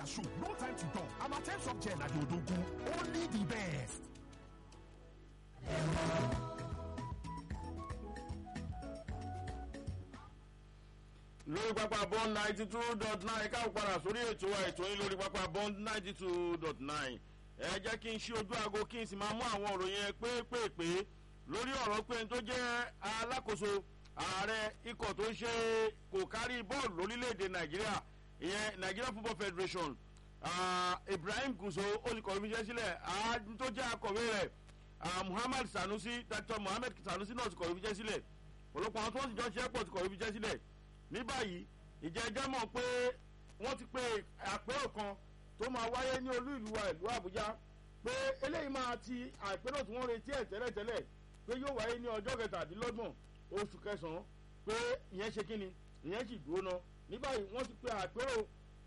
their shoe no time to talk amatem soft gel na the odogu only the best. lórí pápá bond ninety two dot nine káwọn padà sórí ètò wa ètò yín lórí pápá bond ninety two dot nine ẹ jẹ́ kí n ṣí ojú aago kí n sì máa mú àwọn ọ̀rọ̀ yẹn pépèpé lórí ọ̀rọ̀ pé n tó jẹ́ alákòóso ààrẹ ikọ̀ tó ń ṣe kò kárí bọ́ọ̀lù lórílẹ̀‐èdè nàìjíríà ìyẹn nigeria football federation uh, ibrahim guso ó ti kọ̀wé fiṣẹ́ sílẹ̀ tó jẹ́ akọ̀wé rẹ̀ muhammad sanusi dr muhammed sanusi náà ti kọ̀wé fiṣẹ́ sílẹ̀ ọ̀pọ̀lọpọ̀ àwọn tó wọ́n sì jọ ṣe é pọ̀ ti kọ̀wé fiṣẹ́ sílẹ̀ ní báyìí ìjẹ́jẹ́ mọ̀ pé wọ́n ti pe àpérò kan tó máa wáyé ní olú ìlú wa ìlú àbújá pé eléyìí máa ti àpérò tí wọ́n retí ẹ̀ tẹ́lẹ̀tẹ́lẹ̀ pé yóò wáyé ní ọjọ́ kẹtàdínlọ́gbọ̀n oṣù kẹsàn-án pé ìyẹn ṣe kíni ìyẹn sì dúró ná ní báyìí wọ́n ti pe àpérò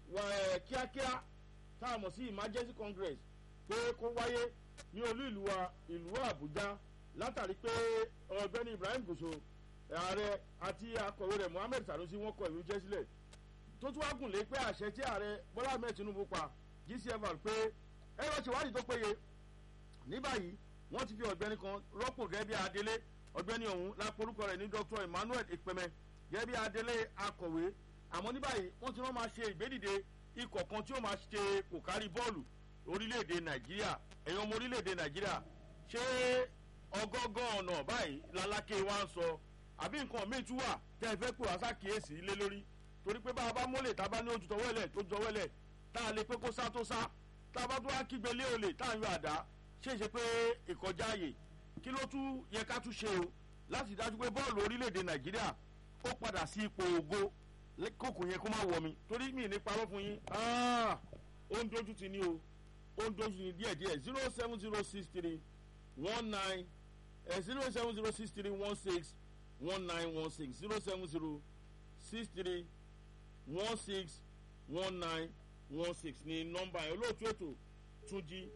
kíákíá tá a mọ̀ sí emergency congress pé kó wáyé ní olú ìlú wa ìlú àbújá látàrí pé ọ̀gbẹ́ni ibrahim gòso ààrẹ àti akọ̀wé rẹ̀ mohammed sanusi wọn kọ ìwé jẹ́ sílẹ̀ tó tún wá gùn lé pé àṣẹ tí ààrẹ bọ́lá ahmed tinubu pa gcfr pé ẹ lọ ṣèwádìí tó péye ní báyìí wọ́n ti fi ọ̀gbẹ́ni kan rọ́pò gẹ́gẹ́ bí adélé ọ̀gbẹ́ni ọ̀hún lápolúkọ rẹ̀ ní dr emmanuel ìpẹ́mẹ gẹ́gẹ́ bí adélé akọ̀wé àmọ́ ní báyìí wọ́n ti wọ́n máa ṣe ìgbédìde ikọ̀ kan tí ó máa ṣe kò kárí bọ́ọ̀lù orílẹ̀-èdè nàìjíríà ẹ̀yàn ọmọ orílẹ̀-èdè nàìjíríà ṣé ọgọ́gán ọ̀nà báyìí lálákè wa ń sọ àbí nǹkan míì tún wà tẹ́ ẹ fẹ́ pè wá sákìyèsí lé lórí torí pé bá a bá mólè tá a bá ní ojú tọwọ́lẹ̀ tó jọwọ́lẹ̀ tá a lè pé kó sá tó sá tá a bá tó wá kígbe lé olè tá a ń yọ àdá ṣe é ṣe pé ìkọjá àyè kí ló tún yẹ ká tún ṣe o láti dájú pé bọ́ọ̀lù orílẹ̀-èdè nàìjíríà ó padà sí ipò ògo kókò yẹn kó má wọ̀ mi torí mi ní parọ́ fún yín ó ń dojú ti ní o ó ń dojú ní díẹ̀díẹ̀ zero seven zero six three one nine zero seven zero six three one six one nine one six zero seven zero six three one six one nine one six ní nọmba yẹn olóòtú ètò túnjí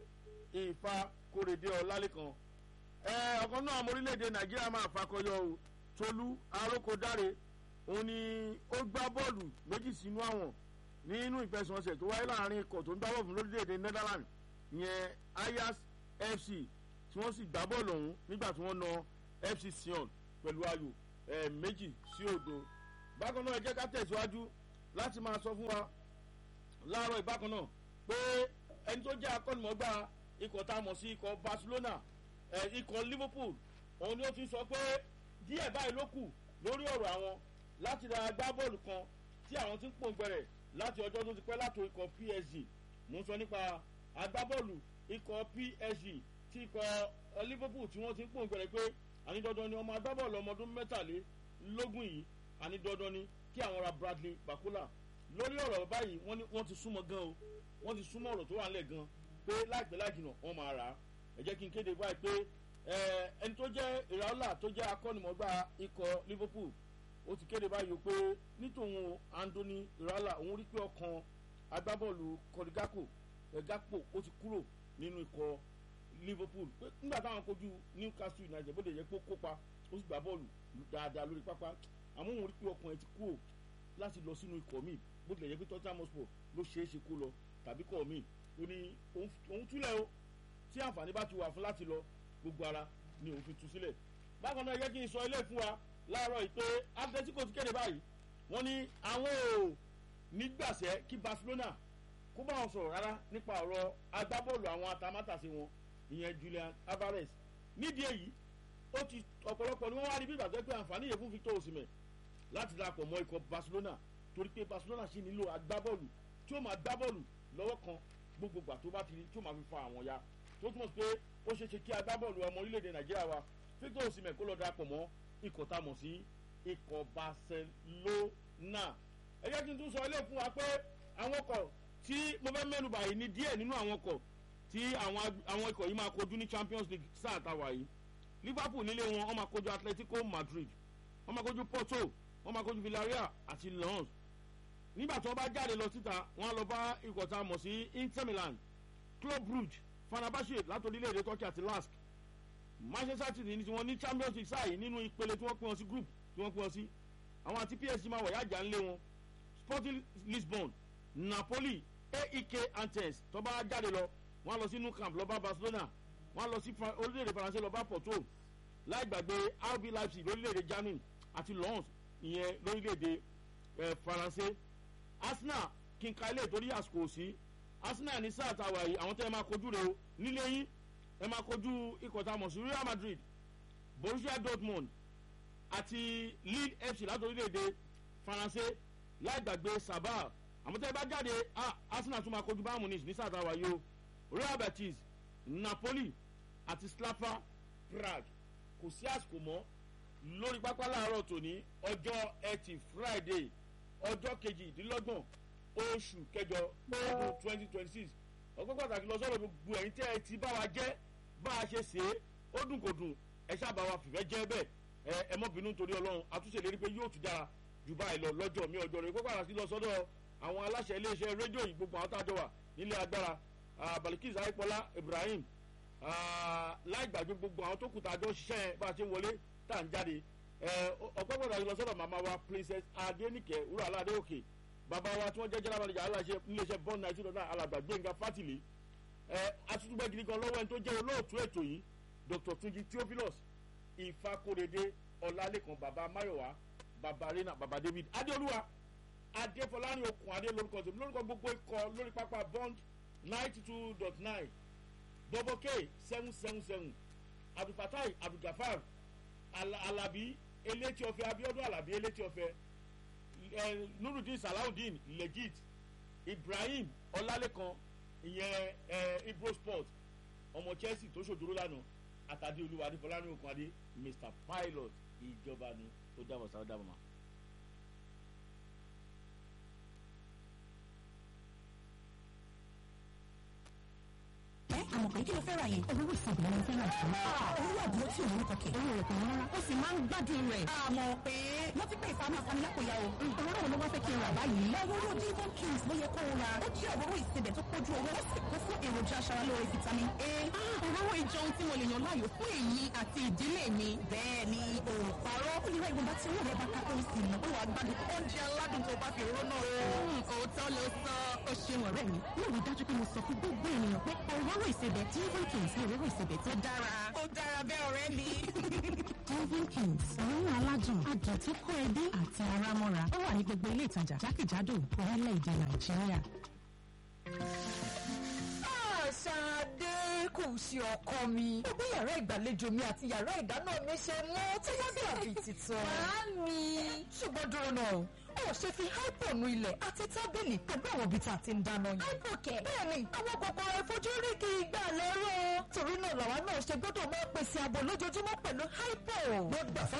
ìfà kórèdé ọlálẹ́kan ẹ ọ̀kan náà ọmọ orílẹ̀-èdè nàìjíríà máa fakọyọ o tolú arókòdáre òun ni ó gbá bọ́ọ̀lù méjì sínú àwọn nínú ìfẹsẹ̀wọnsẹ̀ tó wáyé láàrin ikọ̀ tó ń dáwọ́ fún lórílẹ̀-èdè netherlands ìyẹn ayas fc tí wọ́n sì gbá bọ́ọ̀lù ọ̀hún nígbà tí wọ́n na fc sion pẹ̀lú ayò ẹ̀ méjì sí òdo bákan náà ẹ jẹ́ ká tẹ̀síwájú láti máa sọ fún wa láàárọ̀ ìbákan náà pé ẹni tó jẹ́ akọ́nìmọ̀gbà ikọ̀ tá a mọ̀ sí ikọ̀ barcelona ẹ̀ ikọ̀ liverpool òun ni ó ti sọ pé díẹ̀ báyìí ló kù lórí ọ̀rọ̀ àwọn láti ra agbábọ́ọ̀lù kan tí àwọn ti ń pòǹgbẹ̀rẹ̀ láti ọjọ́ tó ti pẹ́ látò ikọ̀ psg mo ń sọ nípa agbábọ́ọ̀lù ikọ̀ psg tí ikọ̀ liverpool tí wọ́n ti ń pòǹgbẹ̀rẹ̀ pé àní dandan ni ọmọ agbábọ́ọ̀lù ọmọdún mẹ́tàlélógún yìí àní dandan ni kí àwọn ra bradley bakola lórí ọ̀rọ̀ báyìí wọ́n ti súnmọ́ gan o wọ́n ti súnmọ́ ọ̀rọ̀ tó wà nílẹ̀ gan pé láìpẹ́ láìjìnà wọ́n máa rà á ẹ jẹ́ kí n kéde báyìí pé ẹni tó jẹ́ ìràwọ́là tó jẹ́ akọ́nimọ̀gbà ikọ̀ liverpool ó ti kéde báyìí pé nítòun anthony ìràwọ́là òun rí pé ọkàn agbábọ́ọ̀lù kọ́dígákò ẹ̀gápò ó ti kúrò nínú ikọ̀ liverpool pé nígbà táwọn kojú newcastle united bó lè yẹ pé ó kópa ó sì gbá bọ́ọ̀lù dáadáa lórí pápá àmọ́ òun rí pé ọkàn ẹ̀ ti kúrò láti lọ sínú ikọ̀ míì bó tilẹ̀ yẹ pé tottenham hotspur ló ṣeé ṣe kó lọ tàbí kọ̀ míì ó ní òun túlẹ̀ o tí àǹfààní bá ti wà fún láti lọ gbogbo ara ni òun fi tu sílẹ̀ bákan náà yẹ kí n sọ ilé fún wa láàárọ̀ yìí pé atletico ti kéde báyìí wọ́n ní àwọn ò nígbàsẹ́ kí barcelona kó bá wọn sọ̀rọ̀ rárá nípa ọ̀rọ̀ agbábọ́ọ̀lù àwọn atamátàsí wọn ìyẹn julian alvarez nídìí èyí ó ti ọ̀pọ̀lọpọ̀ ni wọ́n wá rí bí ìgbàgbọ́ pé àǹfààní yẹn fún victor osimhen láti darapọ̀ mọ́ ikọ̀ barcelona torí pé barcelona sì nílò agbábọ́ọ̀lù tí ó máa gbá bọ́ọ̀lù lọ́wọ́ kan gbogbogbà tó bá ti rí tí ó máa fi fa àwọn ya tó túmọ̀ sí pé ó ṣeé ṣe kí agbábọ́ọ̀lù ọmọ orílẹ̀-èdè nàìjíríà wa victor osimhen kó lọ darapọ̀ mọ́ ikọ̀ tá a mọ̀ sí ikọ̀ barcelona ẹ jẹ́ kí n tún sọ ilé fún wa pé àwọn ọkọ̀ tí mo fẹ́ mẹ́nu báyìí ní díẹ̀ nínú àwọn ọkọ̀ tí àwọn ikọ̀ yìí máa kojú ní champions league sáà táwa yìí liverpool nílé wọn wọn máa kojú atletico madrid wọn máa kojú porto wọn máa kojú villarreal àti lens nígbà tí wọn bá jáde lọ síta wọn á lọ bá ikọ̀ tá a mọ̀ sí inter milan club brugge fanabashe láti orílẹ̀-èdè turkey àti lask manchester city ní tiwọn ní champions league sáà yìí nínú ìpele tí wọ́n pín wọn sí group tí wọ́n pín wọn sí àwọn àti psg máa wọ̀ yájà ńlé wọn sporting lisbon napoli aek antes tó bá jáde lọ wọ́n á lọ sí nou camp lọ bá barcelona wọ́n á lọ sí Fra- orílẹ̀-èdè faransé lọ bá porto láì gbàgbé rb leipzig lórílẹ̀-èdè germany àti lons ìyẹn lórílẹ̀-èdè eh, faransé arsenal kí n ka ilé ìtorí àsìkò sí arsenal ní sáà tá a wà yìí àwọn tẹ́ ẹ máa kojú rẹ o nílé yín ẹ máa kojú ikọ̀ tá a mọ̀ sí real madrid borussia dortmund àti lead fc láti orílẹ̀-èdè faransé láì gbàgbé sabah àmọ́ tẹ́ ẹ bá jáde ah, arsenal tún máa kojú bayern munich ní sáà tá a wà yìí o real betis napoli àti slapa prague kò sí àsìkò mọ́ lórí pápá láàárọ̀ tòní ọjọ́ ẹtì friday ọjọ́ kejìdínlọ́gbọ̀n oṣù kẹjọ ọdún twenty twenty six ọgbọ́n pàtàkì lọ sọ́dọ̀ gbogbo ẹ̀yin tẹ́ ẹ ti bá wa jẹ́ bá a ṣe ṣe é ó dùn kò dùn ẹ ṣáàbà wa fìfẹ́ jẹ́ bẹ́ẹ̀ ẹ ẹ mọ́ bínú nítorí ọlọ́run àtúnṣe lérí pé yóò tún dára jù báyìí lọ lọ́jọ́ mi ọjọ́ rẹ̀ ọgbọ́n pàtàkì lọ sọ́dọ̀ àwọn aláṣẹ iléeṣẹ́ rédíò yìí gbogbo àwọn tá a jọ wà nílé agbára ah, balikis aipola ibrahim ah, láì gbàgbé gbogbo àwọn tó kù tá a jọ ṣiṣẹ́ yẹn bá a ṣe wọlé tá à ń jáde ọ̀pọ̀ pàtàkì lọ sọ́dọ̀ màmá wa princess adenike wúrà aládé òkè bàbá wa tí wọ́n jẹ́ general manager aláṣẹ iléeṣẹ́ bond nineteen hundred alàgbà gbẹ̀ngà fátìlì atútúgbẹ́ gidi kan lọ́wọ́ ẹni tó jẹ́ olóòtú ètò yìí dr tunji theophilus ìfakorede ọlálẹ́kan bàbá mayowa bàbá rena bàbá david adéolúwa adéfọlárin okùn adé lórúkọ tèmi lórúkọ gbogbo ikọ̀ lórí pápá bond ninety two dot nine double k seven seven seven abdulfatai abdulgafar Ala- alabi elétí ọfẹ abiodun alabi elétí ọfẹ ẹ nurudin salawudeen legit ibrahim ọlálẹkan ìyẹn ẹ ibro sport ọmọ chelsea tó ṣòjòrò lánàá àtàdé olúwa adéfọlárìn okun adé mr pilot ìjọba ni ó dábọ̀ sáà ó dábọ̀ mọ́. ẹ àmọ̀ pé kí ló fẹ́ ra yẹn. olówó ìsìnkú ni mo fẹ́ rà jù. owó àbúrò tí òun kọkẹ. owó rẹ̀ kò ní rárá. ó sì máa ń gbádùn rẹ̀. àmọ̀ pé wọ́n ti pè é fáwọn afámi lápòyà o. òróró wo ló wá fẹ́ kí n rà báyìí. òróró divon kings ló yẹ kó o ra. ó jẹ́ òróró ìsebẹ̀ tó kójú owó. ó sì kún fún èròjà aṣaralóore vitamin a. òróró ìjọun tí mo lè yàn láàyò fún èyí àti ìdílé mi. bẹ́ẹ̀ ni òòpàrọ̀ ó lè ra ìwọ̀nba tí owó rẹ̀ bá kápẹ́ ó sì mọ̀ pé wàá gbádùn oúnjẹ aládùn tó bá fi òróró náà rẹ̀. òótọ́ ló sọ ó ṣeun ọ̀rẹ́ mi. mo rí dájú pé mo sọ fún gbogbo ènìyàn pé òróró ìsebẹ̀ divon kings ní òróró ìsebẹ̀ tó dára. ó dára bẹ́ẹ̀ ọ̀rẹ́ mi. divon kings òórùn aládùn adùn tó kó ẹbí àti ara mọ́ra ó wà ní gbogbo ilé ìtajà jákèjádò orílẹ̀-èdè nàìjíríà. Ṣadé kò ṣe ọkọ mi. Ó bí yàrá ìgbàlejò mi àti yàrá ìdáná mi ṣe mọ́ tí wọ́n dàbí titun. Màámi. Ṣùgbọ́n dúró náà, ó ṣe fi hypo nu ilẹ̀ àti tábìlì pẹ̀lú àwọn ibi tá a ti ń dáná yìí. Hypo kẹ̀. Bẹ́ẹ̀ni, àwọn kòkòrò ìfojúrí kì í gbà lẹ́rọ̀. Torí náà làwa náà ṣe gbọ́dọ̀ máa pèsè ààbò lójoojúmọ́ pẹ̀lú hypo. Wọ́n gbà fún